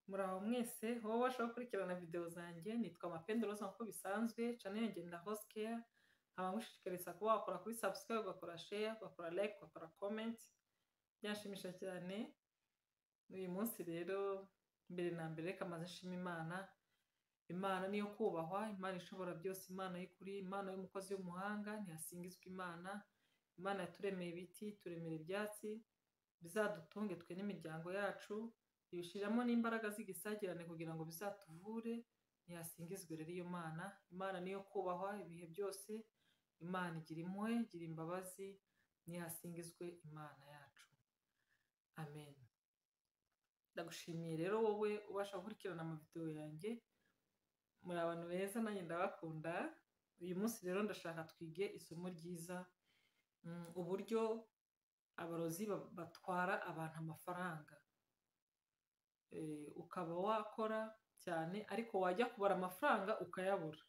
Muraho mwese, wowe ubasha gukurikirana video zanjye, nitwa Mapenderoza nk'uko bisanzwe, channel yanjye Nda House Care, nkaba ngushishikariza kuba wakora kuri subscribe, ugakora share, ugakora like, ugakora comment, byanshimisha cyane, uyu munsi rero mbere na mbere reka maze nshima Imana, Imana niyo kubahwa, Imana ishobora byose, Imana y'ukuri, Imana y'umukozi w'umuhanga, ntihasingizwa Imana, Imana yaturemeye ibiti, ituremera ibyatsi, bizadutunge twe n'imiryango yacu, ibishyiramo n'imbaraga z'igisagirane kugira ngo bizatuvure ntihasingizwe rero iyo mana imana niyo kubahwa ibihe byose imana igira impuhwe igira imbabazi ntihasingizwe imana yacu amen ndagushimiye rero wowe ubasha gukurikirana amavidewo yanjye muri abantu beza nanjye ndabakunda uyu munsi rero ndashaka twige isomo ryiza mm, uburyo abarozi ba- batwara abantu amafaranga eh, ukaba wakora cyane ariko wajya kubara amafaranga ukayabura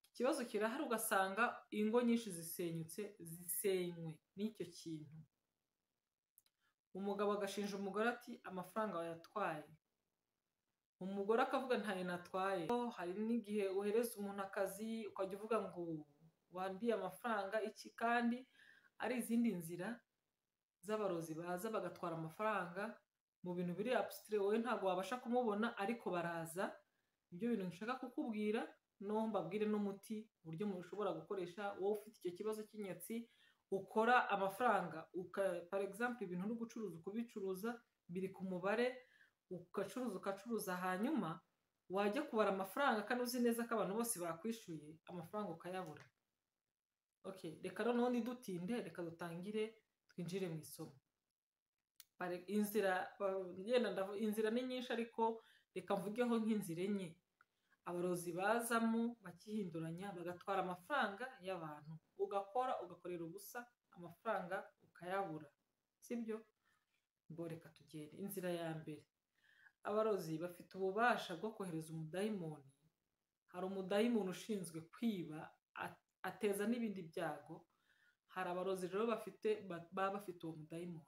ikibazo kirahari ugasanga ingo nyinshi zisenyutse zisenywe n'icyo kintu umugabo agashinja umugore ati amafaranga wayatwaye umugore akavuga ntayo natwaye Oh, hari n'igihe uhereza umuntu akazi ukajya uvuga ngo wandiye amafaranga iki kandi ari izindi nzira z'abarozi baza bagatwara amafaranga mu bintu biri abusitire wowe ntabwo wabasha kumubona ariko baraza ibyo bintu nshaka kukubwira no mbabwire n'umuti uburyo mushobora gukoresha wowe ufite icyo kibazo cy'inyatsi ukora amafaranga uka par exemple ibintu uri gucuruza ukubicuruza biri ku mubare ugacuruza ugacuruza hanyuma wajya kubara amafaranga kandi uzi neza ko abantu bose bakwishyuye amafaranga ukayabura okay reka noneho ntidutinde reka dutangire twinjire mu isomo Bare- inzira ba- ngenda ndavu- inzira ni nyinshi ariko reka mvugeho nk'inzira enye abarozi bazamo bakihinduranya bagatwara amafaranga y'abantu ugakora ugakorera ubusa amafaranga ukayabura sibyo ngo reka tugende inzira ya mbere abarozi bafite ububasha bwo kohereza umudayimoni hari umudayimoni ushinzwe kwiba a- ateza n'ibindi byago hari abarozi rero bafite ba- baba bafite uwo mudayimoni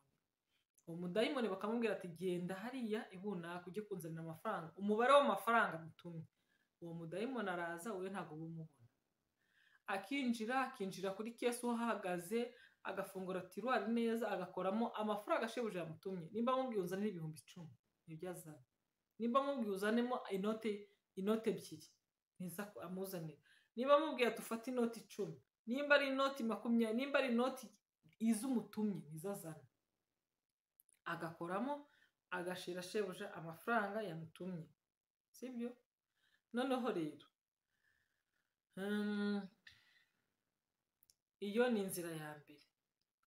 uwo mudayimoni bakamubwira ati genda hariya ibunaka ujye kunzanira amafaranga umubare w'amafaranga mutumye uwo mudayimoni araza wowe ntabwo uba umubona akinjira akinjira kuri kesi uhahagaze agafungura tiruwari neza agakoramo amafaranga ashebuje yamutumye nimba amubwiye uzanire ibihumbi icumi nibyo azana nimba amubwiye uzanemo inote inote ebyiri niza ku- amuzanire niba amubwiye ati ufate inoti icumi nimba ari inoti makumyabiri nimba ari inoti iz'umutumye nizo azana agakoramo agashira shebuja amafaranga yamutumye sibyo noneho rero mm, iyo ni inzira ya mbere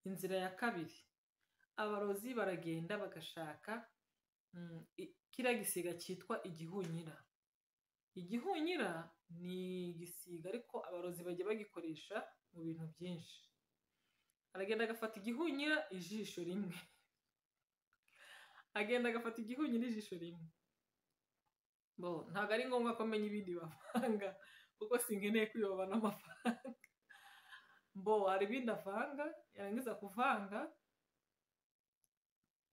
inzira ya kabiri abarozi baragenda bagashaka mm, i- kiriya gisiga cyitwa igihunyira igihunyira ni igisiga ariko abarozi bajya bagikoresha mu bintu byinshi aragenda agafata igihunyira ijisho rimwe agenda agafata igihunyira ijisho rimwe bo ntabwo ari ngombwa ko amenya ibindi bavanga kuko sinkeneye kuyobana amafaranga bo hari ibindi avanga yarangiza kuvanga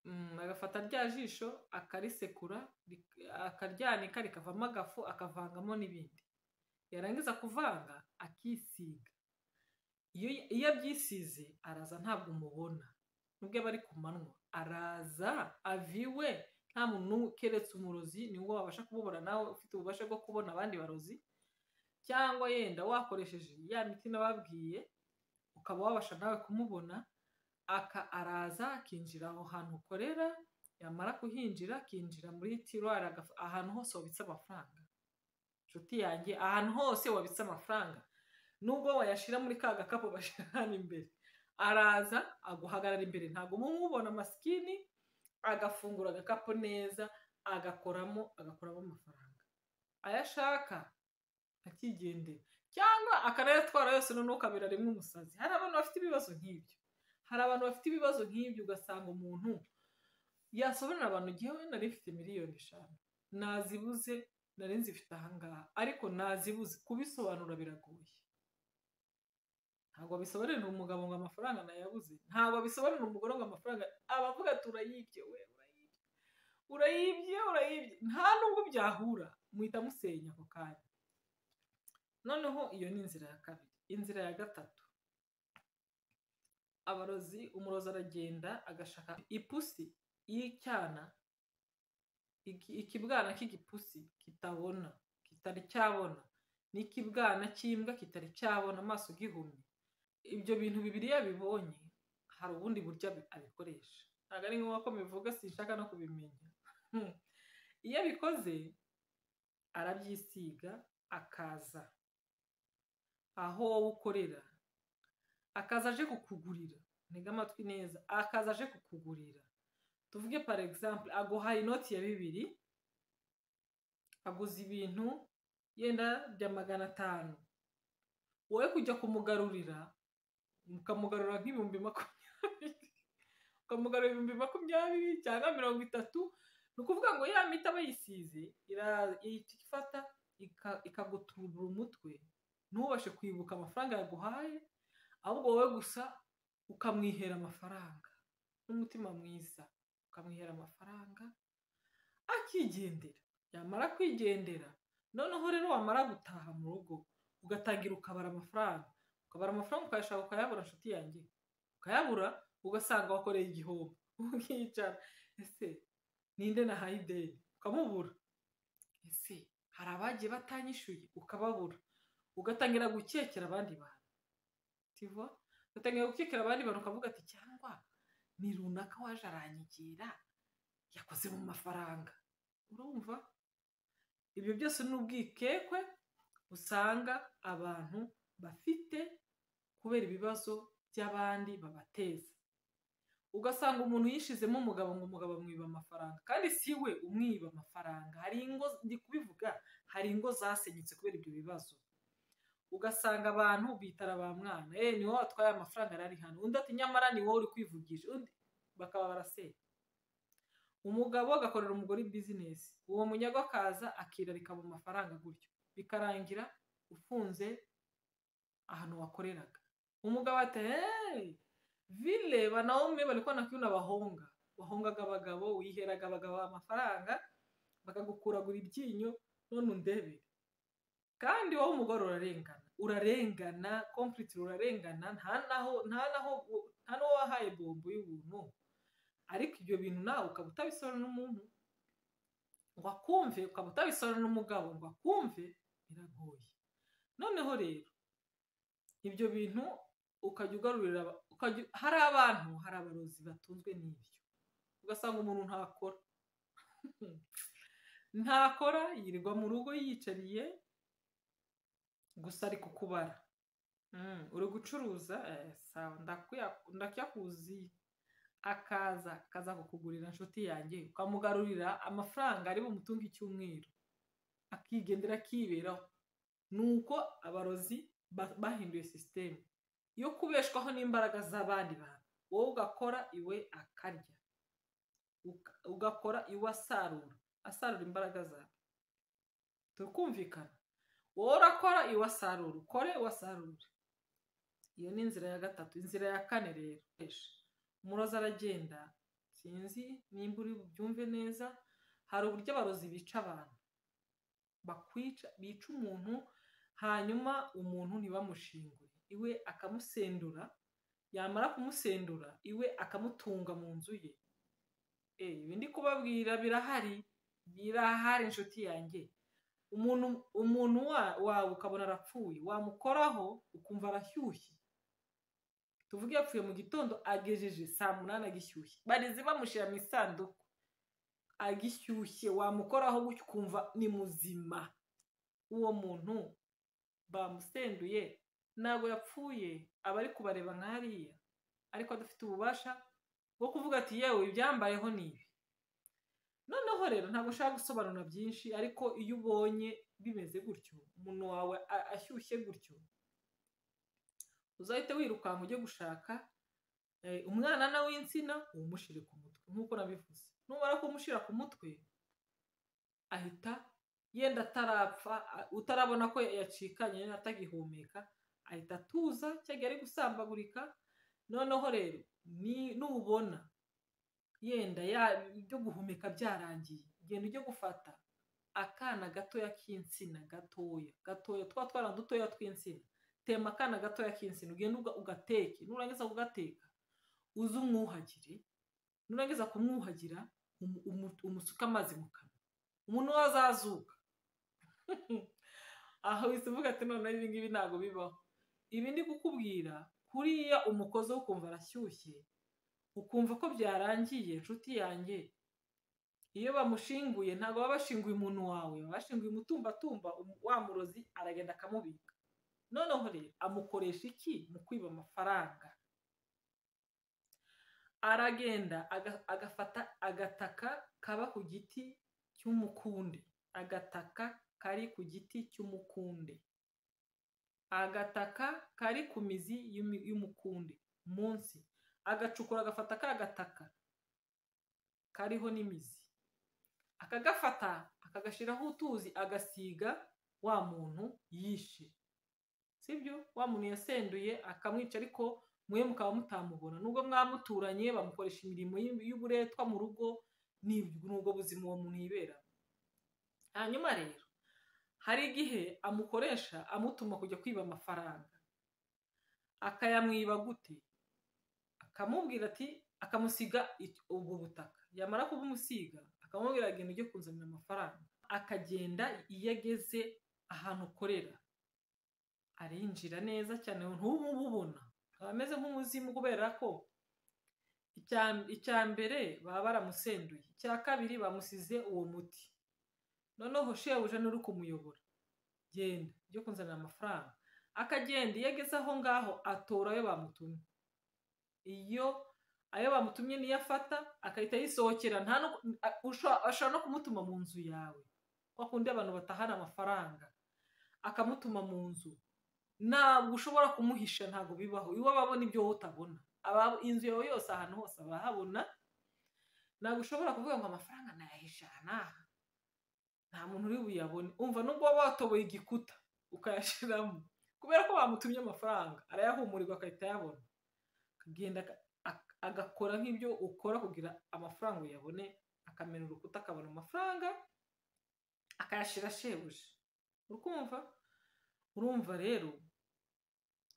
mm, agafata rya jisho akarisekura rik- akaryanika rikavamo agafu akavangamo n'ibindi yarangiza kuvanga akisiga iyo iyo abyisize araza ntabwo umubona nubwo aba ari ku manywa araza aviwe nta muntu n'umwe keretse umurozi niwo wabasha kumubona nawe ufite ububasha bwo kubona abandi barozi cyangwa yenda wakoresheje ya miti nababwiye ukaba wabasha nawe kumubona aka araza akinjira aho hantu ukorera yamara kuhinjira akinjira muri tiruwari agaf- ahantu hose wabitse amafaranga inshuti yanjye ahantu hose wabitse amafaranga nubwo wayashyira muri ka gakapu bashyira hano imbere araza aguhagarara imbere ntabwo uba umubona masikini agafungura agakapu neza agakoramo agakuramo amafaranga ayo ashaka akigendera cyangwa akanayatwara yose noneho ukabera rimwe umusazi hari abantu bafite ibibazo nk'ibyo hari abantu bafite ibibazo nk'ibyo ugasanga umuntu yasobanurira abantu ngewe nari mfite miliyoni eshanu nazibuze nari nzifite ahangaha ariko nazibuze kubisobanura biragoye ntabwo bisobanurira umugabo ngo amafaranga nayabuze ntabwo bisobanurira umugore ngo amafaranga abavuga turayibye we urayibye urayibye urayibye nta nubwo byahura muhita musenya ako kanya noneho iyo ni inzira ya kabiri inzira ya gatatu abarozi umurozi aragenda agashaka ipusi y'icyana iki- ikibwana k'igipusi kitabona kitari cyabona n'ikibwana cy'imbwa kitari cyabona amaso gihumye ibyo bintu bibiri yabibonye hari ubundi buryo abi- abikoresha ntabwo ari ngombwa ko mbivuga sinshaka no kubimenya Hmm. iyo abikoze arabyisiga akaza aho wowe ukorera akaza aje kukugurira ntega amatwi neza akaza aje kukugurira tuvuge par exemple aguhaye inoti ya bibiri aguze ibintu yenda bya magana atanu wowe kujya kumugarurira ukamugarura nk'ibihumbi makumyabiri ukamugarura ibihumbi makumyabiri cyangwa mirongo itatu ni ukuvuga ngo ya miti aba yisize ira- ihita ifata ika- ikaguturura umutwe ntubashe kwibuka amafaranga yaguhaye ahubwo wowe gusa ukamwihera amafaranga n'umutima mwiza ukamwihera amafaranga akigendera yamara kwigendera noneho rero wamara gutaha mu rugo ugatangira ukabara amafaranga ukabara amafaranga ukayashaka ukayabura inshuti yanjye ukayabura ugasanga wakoreye igihombo ukicara ese ninde nahaye ideni ukamubura ese hari abagiye batanyishyuye ukababura ugatangira gukekera abandi bantu tivo ugatangira gukekera abandi bantu ukavuga ati cyangwa ni runaka waje aranyigira yakoze mu mafaranga urumva ibyo byose ni ubwikekwe usanga abantu bafite kubera ibibazo by'abandi babateza ugasanga umuntu yishizemo umugabo ngo umugabo amwiba amafaranga kandi si we umwiba amafaranga hari ingo ndi kubivuga hari ingo zasenyutse kubera ibyo bibazo ugasanga abantu bitara ba mwana eh ni wowe watwaye amafaranga yari ari hano undi ati nyamara ni wowe uri kwivugisha undi bakaba barasenya umugabo agakorera umugore bizinesi uwo munyago akaza akirarika mu mafaranga gutyo bikarangira ufunze ahantu wakoreraga umugabo ati hey, vile wanaume walikuwa nakiuna wahonga wahongaga abagabo wiheraga abagabo amafaranga bakagukuragura ibyinyo none undebe kandi wowe umugore urarengana urarengana complicit urarengana nta naho nta naho nta n'uwo wahaye bombo y'ubuntu ariko ibyo bintu nawe ukaba utabisora n'umuntu ngo akumve ukaba utabisora n'umugabo ngo akumve biragoye noneho rero ibyo bintu ukajya ugarurira aba- ukajya- hari abantu hari abarozi batunzwe n'ibyo ugasanga umuntu ntakora ntakora yirirwa mu rugo yiyicariye gusa ari kukubara Mm, uri gucuruza Eh, sawa ndakuya- ndakuyakuzi akaza akaza kukugurira inshuti yanjye ukamugarurira amafaranga ari bumutunge icyumweru akigendera akiberaho ni uko abarozi ba- bahinduye sisiteme yo kubeshwaho n'imbaraga z'abandi bantu wowe ugakora iwe akarya Uka- ugakora iwe asarura asarura imbaraga zawe tukumvikana wowe urakora iwe asarura ukore iwe asarura iyo ni inzira ya gatatu inzira ya kane rero Esh, umurozi aragenda sinzi nimba uri bubyumve neza hari uburyo abarozi bica abantu bakwica bica umuntu hanyuma umuntu ntibamushingure iwe akamusendura yamara kumusendura iwe akamutunga mu nzu ye Eh, ibi ndi kubabwira birahari birahari inshuti yanjye umuntu umuntu wa- wawe ukabona arapfuye wamukoraho ukumva arashyushye tuvuge yapfuye mu gitondo agejeje saa munani agishyushye barizi bamushyira mu isanduku agishyushye wamukoraho gutyo ukumva ni muzima uwo muntu bamusenduye ntabwo yapfuye aba ari kubareba nk'ariya ariko adafite ububasha bwo kuvuga ati yewe ibyambayeho ni ibi noneho rero ntabwo ushaka gusobanura byinshi ariko iyo ubonye bimeze gutyo umuntu wawe a- ashyushye gutyo uzahite wirukanka ujye gushaka eh, umwanana w'insina uwumushyire ku mutwe nk'uko nabivuze numara kumushyira ku mutwe ahita yenda atarapfa a- utarabona ko yacikanye yenda atagihumeka ahita atuza cyangwa ari gusambagurika noneho rero ni- nubona yenda ya- ibyo guhumeka byarangiye ugenda ujye gufata akana gatoya k'insina gatoya gatoya twa twana dutoya tw'insina tema akana gatoya k'insina ugenda uga- ugateke nurangiza kugateka uze umwuhagire nurangiza kumwuhagira umu- umu- umusuke amazi mu kanwa umuntu we azazuka aho uhise uvuga ati noneho ibi ngibi ntabwo bibaho ibi ndi kukubwira kuriya umukozi wo kumva arashyushye ukumva ko byarangiye inshuti yanjye iyo bamushinguye ntabwo baba bashinguye umuntu wawe baba bashinguye umutumbatumba umu- wa murozi aragenda akamubika noneho rero amukoresha iki mu kwiba amafaranga aragenda aga- agafata agataka kaba ku giti cy'umukunde agataka kari ku giti cy'umukunde agataka kari ku mizi y'umi- y'umukunde munsi agacukura agafata ka gataka kariho n'imizi akagafata akagashyiraho utuzi agasiga wa muntu yishe sibyo wa muntu yasenduye akamwica ariko mwe mukaba mutamubona nubwo mwamuturanye bamukoresha imirimo y'ib- y'uburetwa mu rugo ni ubwo buzima uwo muntu yibera hanyuma rero hari igihe amukoresha amutuma kujya kwiba amafaranga akayamwiba gute akamubwira ati akamusiga ic- ubwo butaka yamara kubumusiga akamubwira agenda ujye kunzanira amafaranga akagenda iyo ageze ahantu ukorera arinjira neza cyane ntububona aba ameze nk'umuzimu kubera ko icya- icya mbere baba baramusenduye icya kabiri bamusize uwo muti noneho shebuja n'uri kumuyobora genda ujye kunzanira amafaranga akagenda iyo ageze aho ngaho atora ayo bamutumye iyo ayo bamutumye niyo afata agahita yisohokera nta no- a- usho- ashobora no kumutuma mu nzu yawe kwa kundi abantu batahana amafaranga akamutuma mu nzu ntabwo ushobora kumuhisha ntabwo bibaho iwe ababona ibyo wowe utabona Aba- inzu yawe yose ahantu hose abahabona ntabwo ushobora kuvuga ngo amafaranga nayahisha aha n'aha nta muntu uri buyabone umva nubwo waba watoboye igikuta ukayashyiramo kubera ko bamutumye amafaranga arayahumurirwa agahita ayabona akagenda aka- ak- agakora nk'ibyo ukora kugira amafaranga uyabone akamena urukuta akabona amafaranga akayashyira shebuja urukumva urumva rero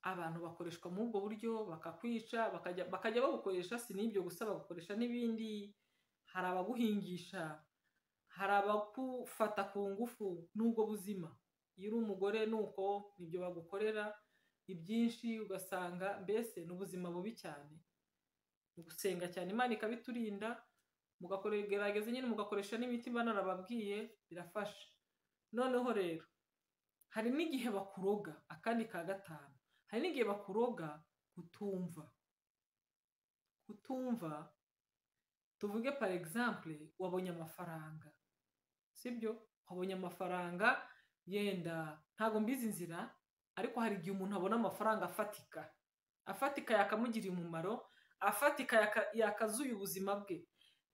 abantu bakoreshwa muri ubwo buryo bakakwica bakajya bakajya babukoresha si n'ibyo gusa babukoresha n'ibindi hari abaguhingisha hari abagufata ku ngufu n'ubwo buzima iyo uri umugore nuko nibyo bagukorera ibyinshi ugasanga mbese ni ubuzima bubi cyane mu gusenga cyane imana ikabiturinda mugakore- gerageza nyine mugakoresha n'imiti mba narababwiye birafasha noneho rero hari n'igihe bakuroga akandi ka gatanu hari n'igihe bakuroga kutumva kutumva tuvuge par exemple wabonye amafaranga sibyo wabonye amafaranga yenda ntabwo mbizi inzira ariko hari igihe umuntu abona amafaranga afatika afatika yakamugirira umumaro afatika yaka- yakazuye ubuzima bwe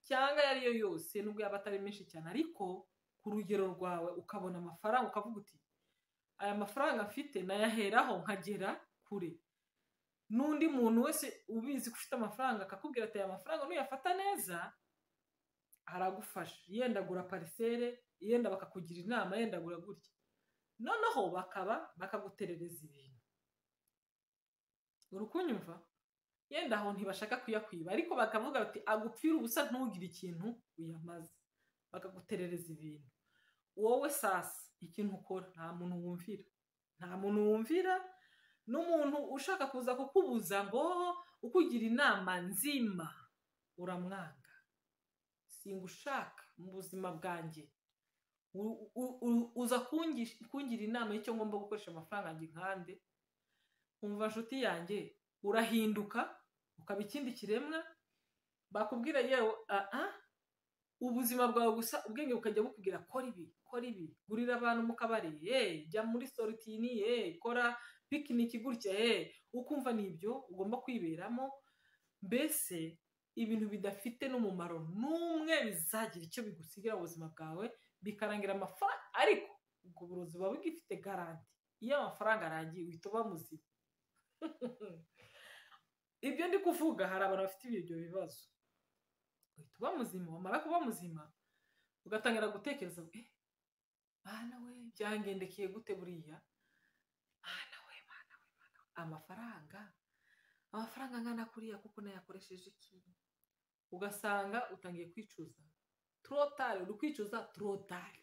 cyangwa ayo ari yo yose nubwo yaba atari menshi cyane ariko ku rugero rwawe ukabona amafaranga ukavuga uti aya mafaranga mfite nayaheraho nkagera kure n'undi muntu wese ubizi ko ufite amafaranga akakubwira ati aya mafaranga nuyafata neza aragufasha yenda agura parisere yenda bakakugira inama yenda agura gutya noneho bakaba bakaguterereza ibintu uri kunyumva yenda aho ntibashaka kuyakwiba ariko bakavuga bati agupfire ubusa ntugire ikintu uyamaze bakaguterereza ibintu wowe sasa ikintu ukora nta muntu wumvira nta muntu wumvira n'umuntu ushaka kuza kukubuza ngo ukugira inama nzima uramwanga singushaka mu buzima bwanjye U- u- u- uza kungish- kungira inama y'icyo ngomba gukoresha amafaranga yanjye nkande umva nshuti yanjye urahinduka ukaba ikindi kiremwa bakubwira yewe aha ubuzima bwawe gusa ubwenge bukajya bukubwira kora ibi kora ibi gurira abantu mu kabari yeee jya muri sorutini yeee kora pikiniki gutya yeee ukumva ni ibyo ugomba kwiberamo mbese ibintu bidafite n'umumaro n'umwe bizagira icyo bigusigira mu buzima bwawe bikarangira amafaranga ariko ubwo burozi buba bugifite garanti iyo amafaranga arangiye uhita uba muzima ibyo ndi kuvuga hari abantu bafite ibyo bibazo uhita uba muzima wamara kuba muzima ugatangira gutekereza ngo eh mwana we byangendekeye gute buriya mwana we mwana we mwana we amafaranga amafaranga angana kuriya kuko nayakoresheje iki ugasanga utangiye kwicuza turotari uri kwicuza turotari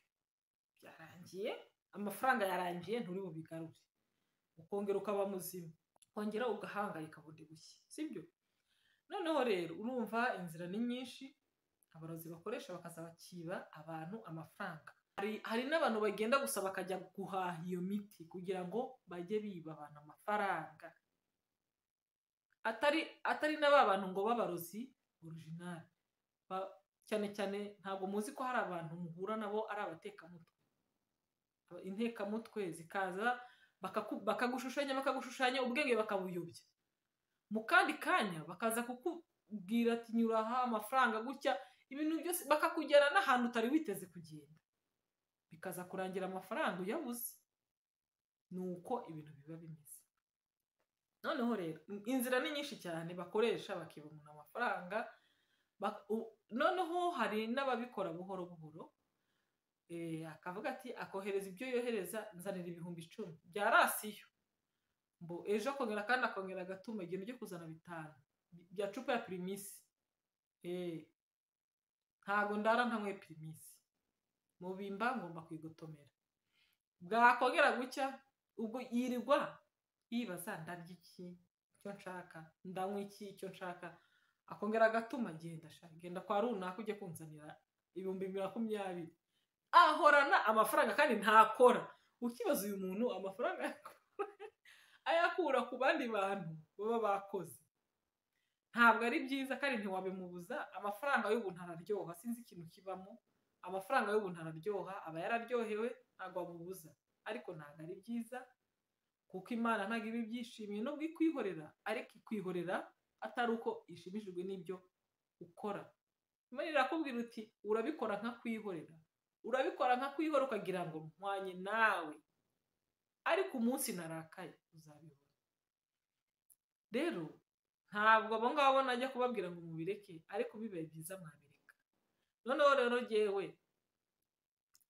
byarangiye amafaranga yarangiye nturi bubigarure ukongera ukaba muzima ukongera ugahangayika bundi bushya sibyo noneho rero urumva inzira ni nyinshi abarozi bakoresha bakazabakiba abantu amafaranga hari n'abantu bagenda gusa bakajya guhaha iyo miti kugira ngo bajye biba abantu amafaranga atari atari na ba bantu ngo b'abarozi orijinali cyane cyane ntabwo muzi ko hari abantu muhura nabo ari abatekamutwe intekamutwe zikaza bakagushushanya bakagushushanya ubwenge bakabuyobya mu kandi kanya bakaza kukubwira ati nyuraha amafaranga gutya ibintu byose bakakugera n'ahantu utari witeze kugenda bikaza kurangira amafaranga uyabuze ni uko ibintu biba bimeze noneho rero inzira ni nyinshi cyane bakoresha bakiba umuntu amafaranga noneho hari n'ababikora buhoro buhoro akavuga ati akohereza ibyo yohereza nzanira ibihumbi icumi bya rasiyo mbo ejo akongera kandi akongera agatuma igihumbi cyo kuzana bitanu bya cupa ya pirimisi ntago ndara ntanyweye pirimisi mubimba ngomba kuyigotomera bwakongera gucya ubwo yirirwa yibaza ndarya iki icyo nshaka ndanywa iki icyo nshaka akongera agatuma genda ashaka genda kwa runaka ujye kunzanira ibihumbi makumyabiri ahorana amafaranga kandi ntakora ukibaza uyu muntu amafaranga ayakura ku bandi bantu baba bakoze ntabwo ari byiza kandi ntiwabimubuza amafaranga y'ubuntu araryoha sinzi ikintu kibamo amafaranga y'ubuntu araryoha aba yararyohewe ntabwo wamubuza ariko ntabwo ari byiza kuko imana ntabwo iba ibyishimiye nubwo ikwihorera ariko ikwihorera atari uko ishimishijwe n'ibyo ukora imana irakubwira uti urabikora nka kwihorera urabikora nka kwihora ukagira ngo mpwanye nawe ariko umunsi narakaye uzabibona rero ntabwo abo ngabo najya kubabwira ngo mubireke ariko bibaye byiza mwabireka noneho rero ngewe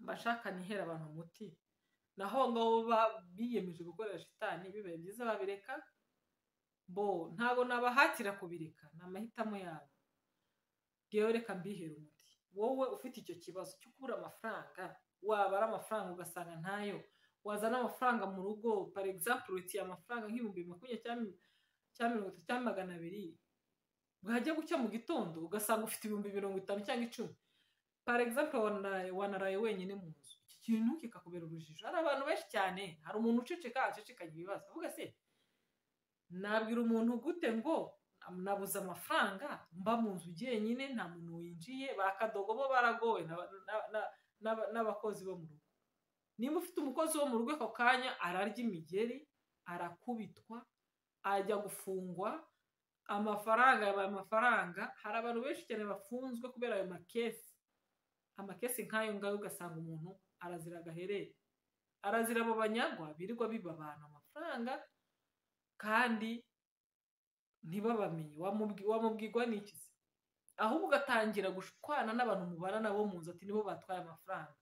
mbashaka nihera abantu umuti naho ngabo biyemeje gukorera shitani bibaye byiza babireka bo ntabwo nabahatira kubireka ni amahitamo yabo ngewe reka mbihera umuti wowe ufite icyo kibazo cyo kubura amafaranga wabara amafaranga ugasanga ntayo wazana amafaranga mu rugo pari egisapure uti amafaranga nk'ibihumbi makumyabiri cyangwa mirongo itatu cyangwa magana abiri bwajya gucya mu gitondo ugasanga ufite ibihumbi mirongo itanu cyangwa icumi pari egisapure wanaraye wenyine mu nzu iki kintu kikakubera urujijo hari abantu benshi cyane hari umuntu uceceka acecekanya ibibazo avuga se nabwira umuntu gute ngo nabuze amafaranga mba mu nzu jyenyine nta muntu winjiye bakadogo bo baragowe n'abakozi bo mu rugo niba ufite umukozi wo mu rugo ako kanya ararya imigeri arakubitwa ajya gufungwa amafaranga yabaye amafaranga hari abantu benshi cyane bafunzwe kubera ayo makesi amakesi nk'ayo ngayo ugasanga umuntu arazira agaherere arazira abo banyagwa birirwa biba abantu amafaranga kandi ntibabamenye wamubwirwa n'iki se ahubwo ugatangira gushwana n'abantu mubana nabo mu nzu ati nibo batwaye amafaranga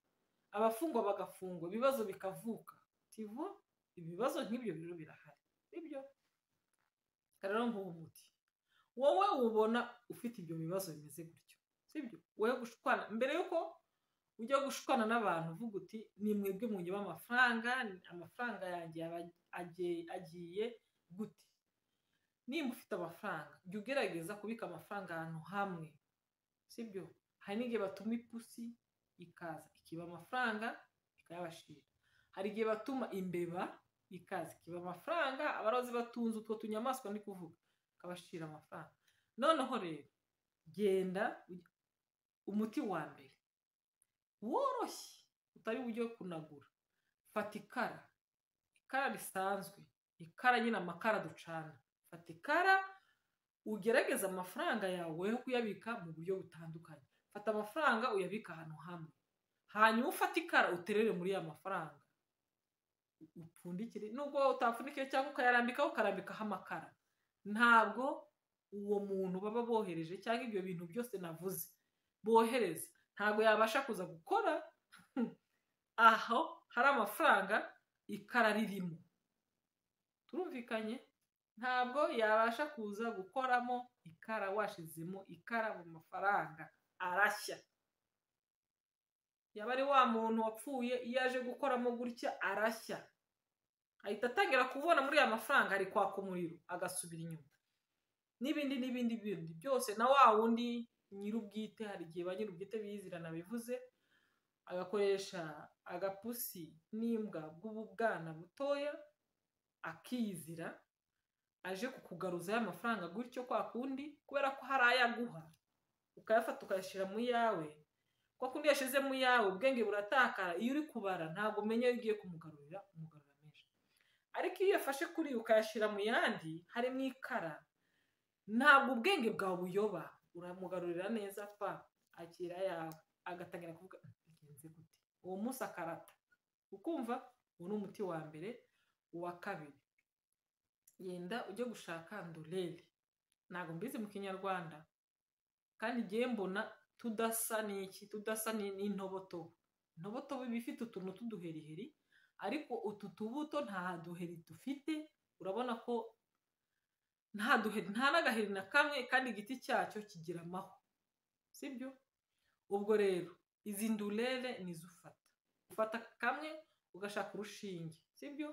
abafungwa bagafungwa ibibazo bikavuka tivo ibibazo nk'ibyo rero birahari nibyo rero nk'uwo muti wowe ubona ufite ibyo bibazo bimeze gutyo sibyo wowe gushwana mbere y'uko ujya gushwana n'abantu uvuga uti ni mwebwe mwunge amafaranga amafaranga yanjye agiye gute nimba ufite amafaranga jya ugerageza kubika amafaranga ahantu hamwe sibyo hari n'igihe batuma ipusi ikaza ikiba amafaranga ikayabashira hari igihe batuma imbeba ikaza ikiba amafaranga abarozi batunze utwo tunyamaswa ndi kuvuga ikabashira amafaranga noneho rero genda umuti wa mbere woroshye utari uburyo kunagura fata ikara ikara risanzwe ikara nyine amakara ducana fata ikara ugerageza amafaranga yawe yo kuyabika mu buryo butandukanye fata amafaranga uyabika ahantu hamwe hanyuma ufata ikara uterere muri ya mafaranga upfundikire nubwo utapfundikire cyangwa ukayarambikaho ukarambikaho amakara ntabwo uwo muntu baba bohereje cyangwa ibyo bintu byose navuze bohereza ntabwo yabasha kuza gukora aho hari amafaranga ikararirimo turumvikanye ntabwo yabasha kuza gukoramo ikara washizemo ikara mu mafaranga arashya yaba ari wa muntu wapfuye iyo aje gukoramo gutya arashya ahita atangira kubona muri ya mafaranga ari kwaka umuriro agasubira inyuma n'ibindi n'ibindi bindi byose na wa wundi nyir'ubwite hari igihe ba nyir'ubwite bizirana bivuze agakoresha agapusi n'imbwa bw'ububwana butoya akizira aje kukugaruza y'amafaranga gutyo kwa kundi kubera ko hari ayo aguha ukayafata ukayashyira mu yawe kwa kundi yashyize mu yawe ubwenge buratakara iyo uri kubara ntabwo umenya iyo ugiye kumugarurira umugarura menshi ariko iyo uyafashe kuri ukayashyira mu yandi hari mu ikara ntabwo ubwenge bwawe buyoba uramugarurira neza pa akira yawe agatangira kuvuga bigenze gute uwo munsi akarata ukumva uwo ni umuti wa mbere uwa kabiri genda ujye gushaka ndorere ntabwo mbizi mu kinyarwanda kandi igihe mbona tudasa n'iki tudasa n'intobotobo intobotobo iba ifite utuntu tw'uduheriheri ariko utu tubuto nta duheri dufite urabona ko nta duheri nta n'agaheri na kamwe kandi igiti cyacyo kigira amahwa sibyo ubwo rero izi ndurere nizo ufata ufata kamwe ugashaka urushinge sibyo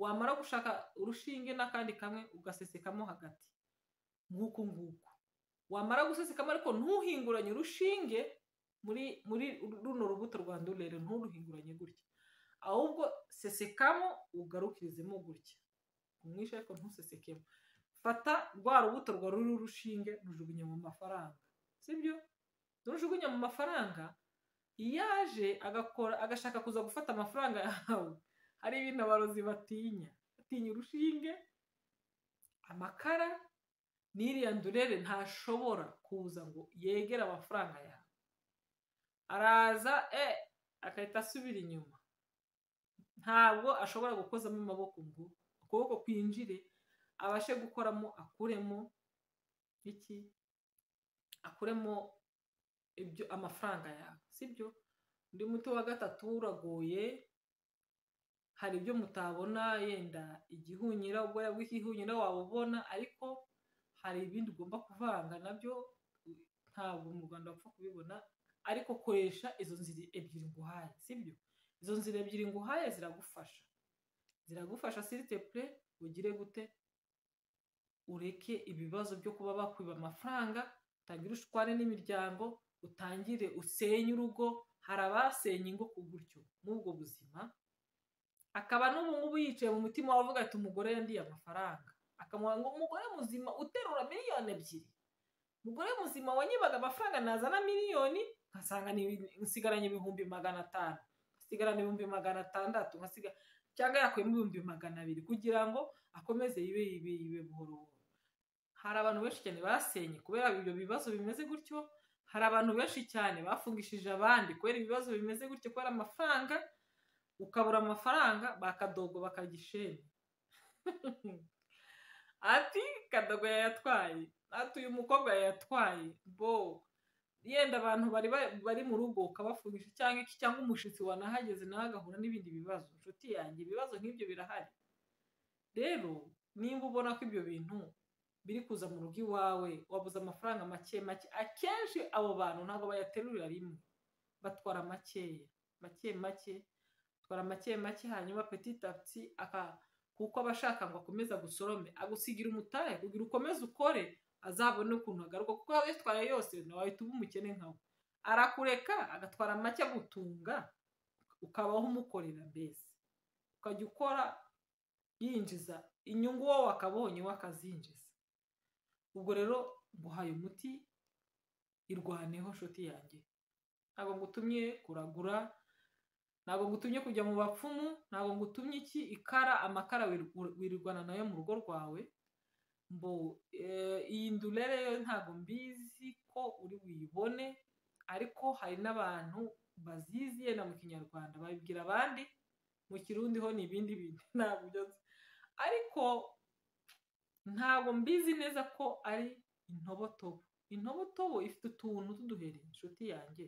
wamara gushaka urushinge n'akandi kamwe ugasesekamo hagati nk'uku nguku wamara gusesekamo ariko ntuhinguranye urushinge muri muri runo rubuto rwa ndurere nturuhinguranye gutya ahubwo sesekamo ugarukirizemo gutya umwishe ariko ntusesekemo fata rwa rubuto rwa ruriho urushinge rujugunya mu mafaranga sibyo rujugunya mu mafaranga iyaje agakora agashaka kuza gufata amafaranga yawe hari ibintu abarozi batinya batinya urushinge amakara n'iriya ndurere ntashobora kuza ngo yegere amafaranga yawe araza e agahita asubira inyuma ntabwo ashobora gukozamo amaboko ngo ukuboko kwinjire abashe gukoramo akuremo iki akuremo ibyo amafaranga yawe sibyo undi muti wa gatatu uragoye hari ibyo mutabona yenda igihunyira ubwoya bw'igihunyira wabubona ariko hari ibindi ugomba kuvanga nabyo ntabwo mu rwanda wapfa kubibona ariko koresha izo nzira ebyiri nguhaye sibyo izo nzira ebyiri nguhaye ziragufasha ziragufasha siritepure ugire gute ureke ibibazo byo kuba bakwiba amafaranga utangire ushwane n'imiryango utangire usenye urugo hari abasenye ingo ku gutyo n'ubwo buzima akaba n'ubu ngubu yicaye mu mutima wawe avuga ati umugore yandiye amafaranga akamuha ngo umugore muzima uterura miliyoni ebyiri umugore muzima wanyibaga amafaranga nazana miliyoni nkasanga nsigaranye ibihumbi magana atanu nkasigarana ibihumbi magana atandatu cyangwa yakuyemo ibihumbi magana abiri kugira ngo akomeze yibe yibe yibe buhoro buhoro hari abantu benshi cyane basenye kubera ibyo bibazo bimeze gutyo hari abantu benshi cyane bafungishije abandi kubera ibibazo bimeze gutyo kubera amafaranga ukabura amafaranga bakadogo bakagisheni ati kadogo yayatwaye ati uyu mukobwa yayatwaye bo yenda abantu bari bari mu rugo ukabafungisha cyangwa iki cyangwa umushyitsi wanahageze nawe agahura n'ibindi bibazo inshuti yanjye ibibazo nk'ibyo birahari rero nimba ubona ko ibyo bintu biri kuza mu rugo iwawe wabuze amafaranga make make akenshi abo bantu ntabwo bayaterurira rimwe batwara makeya make make batwara make make hanyuma petit tapisi kuko aba ashaka ngo akomeze agusorome agusigira umutahe kugira ukomeze ukore azabone ukuntu agaruka kuko waba uyitwaye yose nawe uba umukene nkawe arakureka agatwara make agutunga ukabaho umukorera mbese ukajya ukora yinjiza inyungu wowe akabonye we akazinjiza ubwo rero nguhaye umuti irwaneho nshuti yanjye ntabwo ngutumye kuragura ntabwo ngutumye kujya mu bapfumu ntabwo ngutumye iki ikara amakara wirwana nayo mu rugo rwawe mbo iyi ndurere yo ntabwo mbizi ko uri buyibone ariko hari n'abantu bazizi yenda mu kinyarwanda babibwira abandi mu kirundi ho ni ibindi bintu ntabwo byose ariko ntabwo mbizi neza ko ari intobotobo intobotobo ifite utuntu tw'uduheri inshuti yanjye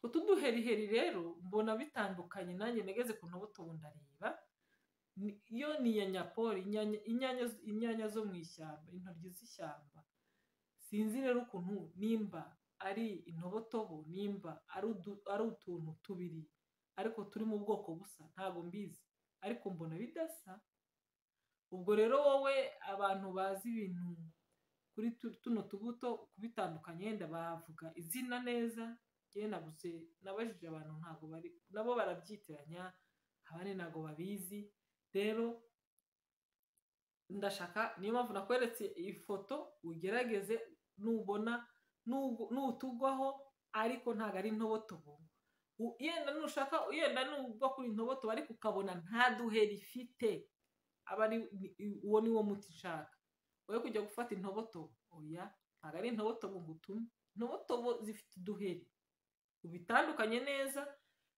utwo tw'uduheriheri rero mbona bitandukanye nanjye nageze ku ntobotobo ndareba ni- yo ni iya nyapoli inyanya, inyanya, z- inyanya zo mu ishyamba intoryi z'ishyamba sinzi rero ukuntu nimba ari intobotobo nimba ari udu- ari utuntu tubiri ariko turi mu bwoko busa ntabwo mbizi ariko mbona bidasa ubwo rero wowe abantu bazi ibintu kuri tu- tuno tubuto kubitandukanya yenda bavuga izina neza njyewe nabuze nabajije abantu ntabwo bari nabo barabyitiranya abandi ntabwo babizi rero ndashaka niyo mpamvu nakweretse ifoto ugerageze nubona nugu- nutugwaho ariko ntabwo ari intobotobo U- yenda nushaka yenda nubwo kuri intobotobo ariko ukabona nta duheri ifite aba ari ni- i- uwo ni wo muti nshaka wowe kujya gufata intobotobo oya ntabwo ari intobotobo ngo utume intobotobo zifite uduheri ubitandukanye neza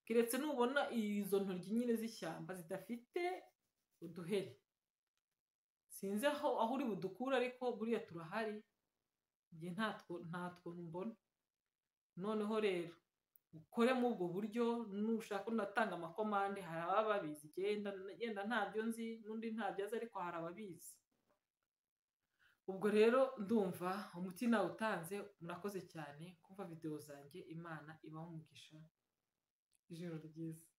keretse nubona izo ntoryi nyine z'ishyamba zidafite uduheri sinzi aho aho uri budukure ariko buriya turahari njye ntatwo ntatwo mbona noneho rero ukore muri ubwo buryo nushaka unatanga amakomande hari ababa babizi genda genda ntabyo nzi n'undi ntabyo azi ariko hari ababizi ubwo rero ndumva umuti nawe utanze murakoze cyane kumva videwo zanjye imana ibaho umugisha ijoro ryiza